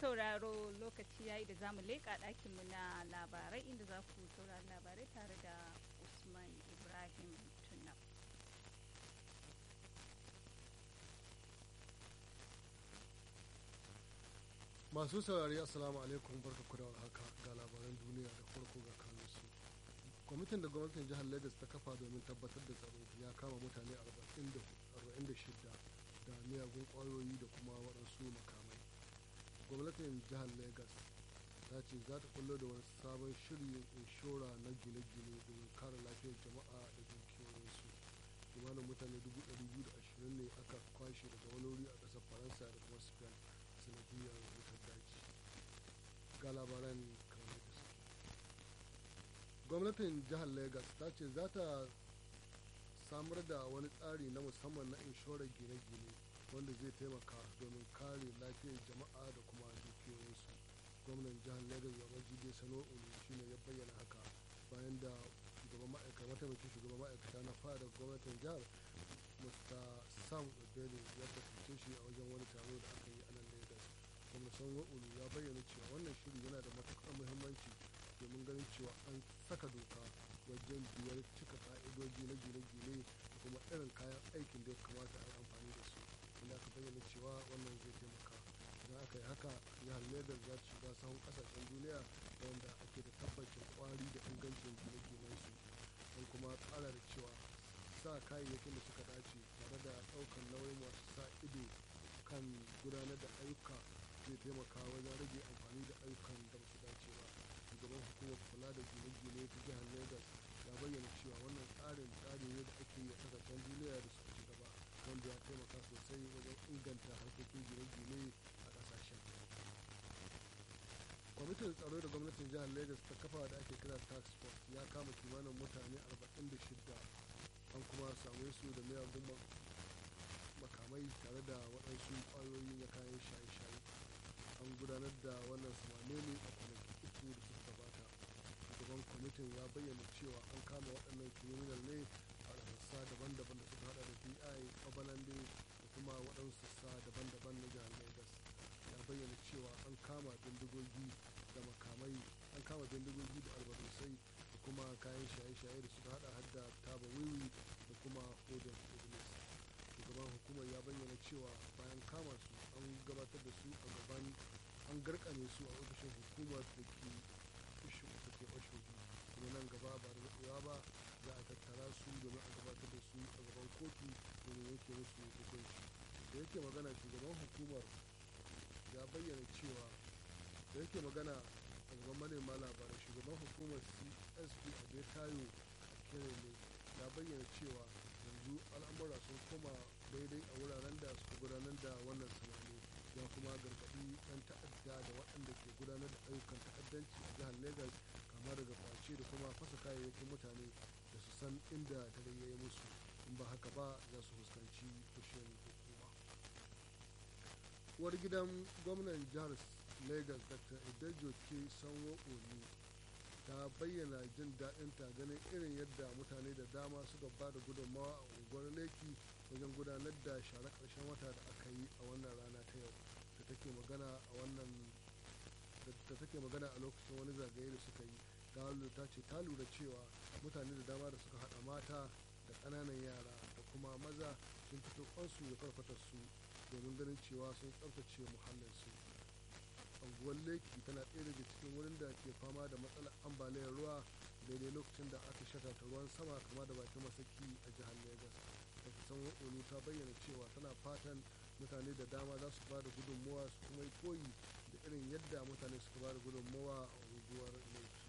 sauraro lokaci yayi da zamu leƙa ɗakinmu na labarai inda za ku saurari labarai tare da Usman Ibrahim Tunab. masu saurari assalamu alaikum barka ku da haka ga labaran duniya da farko ga kanun su kwamitin da gwamnatin jihar lagos ta kafa domin tabbatar da tsaro ya kama mutane 46 da miyagun kwayoyi da kuma waɗansu makamai gwamnatin jihar lagos ta ce za ta kullo da wani sabon shirin inshora na gine-gine domin kare lafiyar jama'a da dukiyoyinsu kimanin mutane 220 ne aka kwashe daga wani wuri a ƙasar faransa da kuma spain sanadiyar wutar daji ga labaran kamar da suke gwamnatin jihar lagos ta ce za ta samar da wani tsari na musamman na inshorar gine-gine wanda zai taimaka domin kare lafiyar jama'a da kuma dukiyoyinsu gwamnan jihar lagos babajide sano olu shine ya bayyana haka bayan da shugaban ma'aikata mataimakin shugaban ma'aikata na fada gwamnatin jihar mr sam obele ya kasance shi a wajen wani taro da aka yi a nan lagos kuma sanwo olu ya bayyana cewa wannan shiri yana da matuƙar muhimmanci domin ganin cewa an saka doka wajen biyar cika ka'idoji na gine-gine da kuma irin kayan aikin da ya kamata a yi amfani da su inda aka bayyana cewa wannan zai taimaka idan aka yi haka jihar lagos za ta shiga sahun kasashen duniya da wanda ake da tabbacin kwari da ingancin gine-ginen su don kuma kara da cewa sa kayayyakin da suka dace tare da ɗaukar nauyin masu sa ido kan gudanar da ayyuka zai taimaka wajen rage amfani da ayyukan da ba su dace ba shugaban hukumar kula da gine-gine ta jihar lagos ya bayyana cewa wannan tsarin tsari ne da ake yi a kasashen duniya da suka ci gaba wanda ya taimaka sosai wajen inganta harkokin gine-gine a kasashen kwamitin tsaro da gwamnatin jihar lagos ta kafa da ake kira tax force ya kama kimanin mutane 46 an kuma same su da miyagun makamai tare da waɗansu ƙwayoyi na kayan shaye-shaye an gudanar da wannan samane ne a kwanaki uku da suka gabata shugaban kwamitin ya bayyana cewa an kama waɗannan kiriminal ne a sassa daban-daban da suka hada da bi obalande da kuma waɗansu sassa daban-daban na jihar lagos ya bayyana cewa an kama bindigogi da makamai an kama bindigogi da albarusai da kuma kayan shaye-shaye da suka hada hadda taba wiwi da kuma hodar iblis shugaban hukumar ya bayyana cewa bayan kama su an gabatar da su a gaban an garkame su a ofishin hukumar da ke oshogi kuma nan gaba ba da daɗewa ba za a tattara su domin a gabatar da su a gaban kotu domin yanke musu hukunci da yake magana shugaban hukumar ya bayyana cewa da yake magana a gaban manema labarai shugaban hukumar csp a betayo a kirele ya bayyana cewa yanzu al'amura sun koma daidai a wuraren da suka gudanar da wannan sanani ya kuma gargaɗi 'yan ta'adda da waɗanda ke gudanar da ayyukan ta'addanci a jihar lagos kama daga kwace da kuma fasa kayayyakin mutane da su san inda dare ya yi musu in ba haka ba za su fuskanci fushin hukuma uwar gidan gwamnan jihar lagos dr edejo ke sanwo olu ta bayyana jin daɗin ta ganin irin yadda mutane da dama suka ba da gudunmawa a unguwar leki wajen gudanar da share ƙarshen wata da aka yi a wannan rana ta yau da take magana a wannan da take magana a lokacin wani zagaye da suka yi dalu ta ce ta lura cewa mutane da dama da suka haɗa mata da ƙananan yara da kuma maza sun fito kwansu da farfatarsu domin ganin cewa sun tsaftace muhallinsu anguwar leki tana ɗaya daga cikin wurin da ke fama da matsalar ambaliyar ruwa daidai lokacin da aka shata ta ruwan sama kama da bakin masaki a jihar lagos da kusan olu ta bayyana cewa tana fatan mutane da dama za su ba da gudunmawa su kuma yi koyi da irin yadda mutane suka ba da gudunmawa a unguwar leki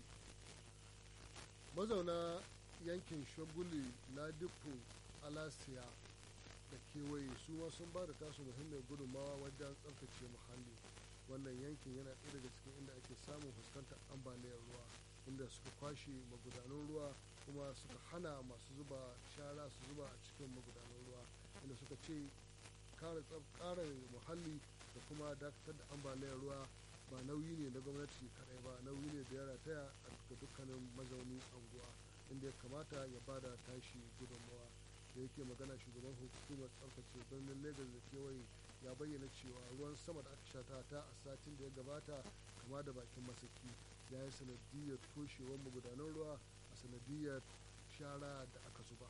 mazauna yankin shaguli ladipo alasiya da kewaye su ma sun ba da tasu muhimmiyar gudunmawa wajen tsaftace muhalli wannan yankin yana ɗaya daga cikin inda ake samun fuskantar ambaliyar ruwa inda suka kwashe magudanun ruwa kuma suka hana masu zuba shara su zuba a cikin magudanun ruwa inda suka ce kare muhalli da kuma dakatar da ambaliyar ruwa ba nauyi ne na gwamnati kadai ba nauyi ne da ya rataya ga dukkanin mazaunin anguwa inda ya kamata ya bada tashi gudunmawa da yake magana shugaban hukumar tsaftace birnin lagos da kewaye ya bayyana cewa ruwan sama da aka shata ta a satin da ya gabata kama da bakin masaki ya yi sanadiyar toshewar magudanan ruwa a sanadiyar shara da aka zuba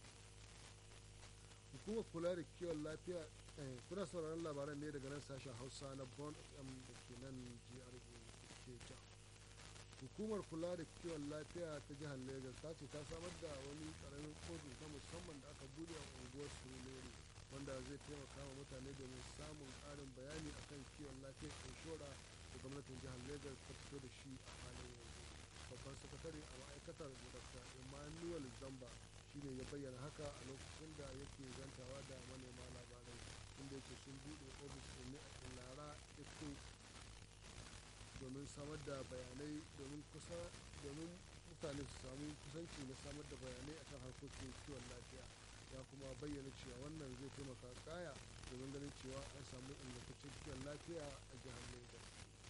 hukumar kula da kiwon lafiya kuna sauraron labaran ne daga nan sashen hausa na bon fm da ke nan jihar ke ja hukumar kula da kiwon lafiya ta jihar lagos ta ce ta samar da wani karamin kotu ta musamman da aka bude a unguwar surulere wanda zai taimaka wa mutane domin samun ƙarin bayani akan kiwon lafiyar inshora da gwamnatin jihar lagos ta fito da shi a halin yanzu babban sakatare a ma'aikatar dr emmanuel zamba shine ya bayyana haka a lokacin da yake zantawa da manema labarai inda yake sun buɗe ofis ɗin a lara iko domin samar da bayanai domin kusa domin mutane su samu kusanci na samar da bayanai akan harkokin kiwon lafiya ya kuma bayyana cewa wannan zai taimaka kaya domin ganin cewa an samu ingantaccen kiwon lafiya a jihar lagos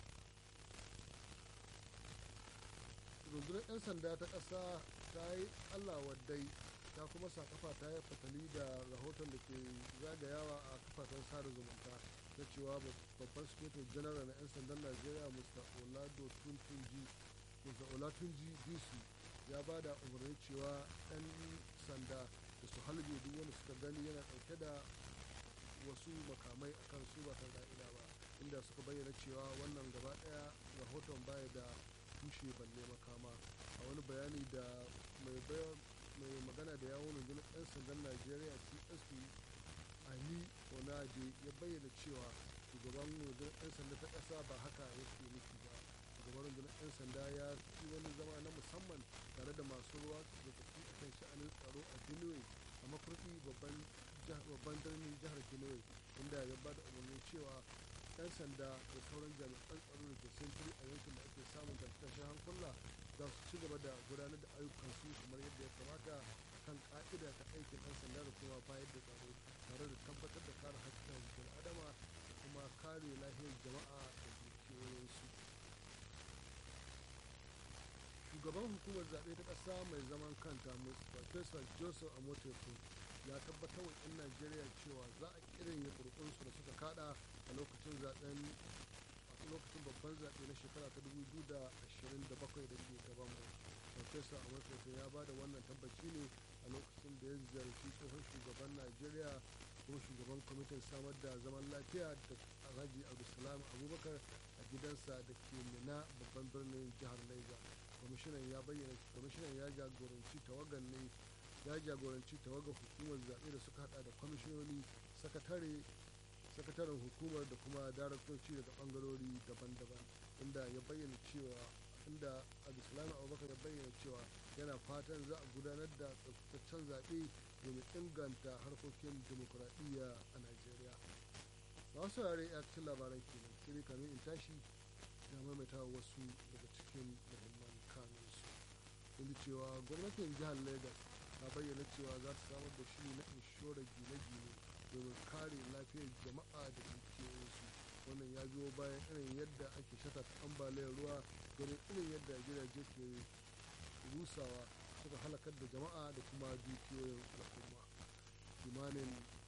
rundunar 'yan sanda ta ƙasa ta yi allah waddai ta kuma sa kafa ta yi fatali da rahoton da ke zagayawa a kafafen sada zumunta ta cewa babban sufetin janar na 'yan sandan najeriya mr olado tuntunji mr olatunji disu ya ba da umarni cewa 'yan sanda da su halbe duk wanda suka gani yana ɗauke da wasu makamai a kan su ba ka'ida ba inda suka bayyana cewa wannan gaba ɗaya rahoton baya da tushe balle makama a wani bayani da mai mai magana da yawon rundunar 'yan sandan najeriya csp ali onaje ya bayyana cewa shugaban rundunar 'yan sanda ta ƙasa ba haka yake nufi ba shugaban rundunar 'yan sanda ya ci wani zama na musamman tare da masu ruwa da tafi a kan sha'anin tsaro a benue a makurdi babban birnin jihar benue inda ya ba da umarnin cewa 'yan sanda da sauran jami'an tsaro da ke sintiri a yankin da ake samun tashe hankula za su ci gaba da gudanar da ayyukansu kamar yadda ya kamata kan ka'ida ta aikin 'yan sanda da kuma bayar da tsaro tare da tabbatar da kare haƙƙin bil adama da kuma kare lafiyar jama'a da dukiyoyinsu shugaban hukumar zaɓe ta ƙasa mai zaman kanta Farfesa joseph amoteku ya tabbatar wa 'yan najeriya cewa za a kirin ƙurƙunsu da suka kada a lokacin zaɓen a lokacin babban zaɓe na shekara ta 2027 da ke gaban mu farfesa a matsayinsa ya ba da wannan tabbaci ne a lokacin da ya ziyarci tsohon shugaban najeriya ko shugaban kwamitin samar da zaman lafiya da alhaji abdulsalam abubakar a gidansa da ke mina babban birnin jihar niger kwamishinan ya bayyana kwamishinan ya jagoranci tawagan ne ya jagoranci tawagar hukumar zaɓe da suka hada da kwamishinoni sakatare sakataren hukumar da kuma daraktoci daga bangarori daban-daban inda ya bayyana cewa inda abdulsalam abubakar ya bayyana cewa yana fatan za a gudanar da tsaftataccen zaɓe domin inganta harkokin demokuraɗiyya a najeriya masu saurare ya cikin labaran kenan sai dai kamin in tashi da maimaita wasu daga cikin muhimman kanunsu inda cewa gwamnatin jihar lagos ta bayyana cewa za ta samar da shi na inshorar gine-gine domin kare lafiyar jama'a da dukiyoyinsu wannan ya biyo bayan irin yadda ake shata ambaliyar ruwa domin irin yadda gidaje ke rusawa suka halakar da jama'a da kuma dukiyoyin al'umma kimanin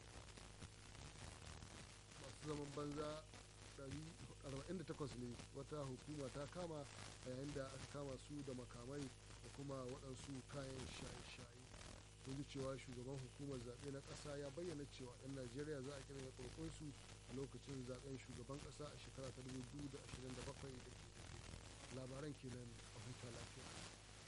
masu zaman banza 48 ne wata hukuma ta kama a yayin da aka kama su da makamai da kuma waɗansu kayan shaye-shaye kun ji cewa shugaban hukumar zaɓe na ƙasa ya bayyana cewa 'yan najeriya za a kirga ƙorƙonsu a lokacin zaɓen shugaban ƙasa a shekara ta 2027 da ke labaran kenan a huta lafiya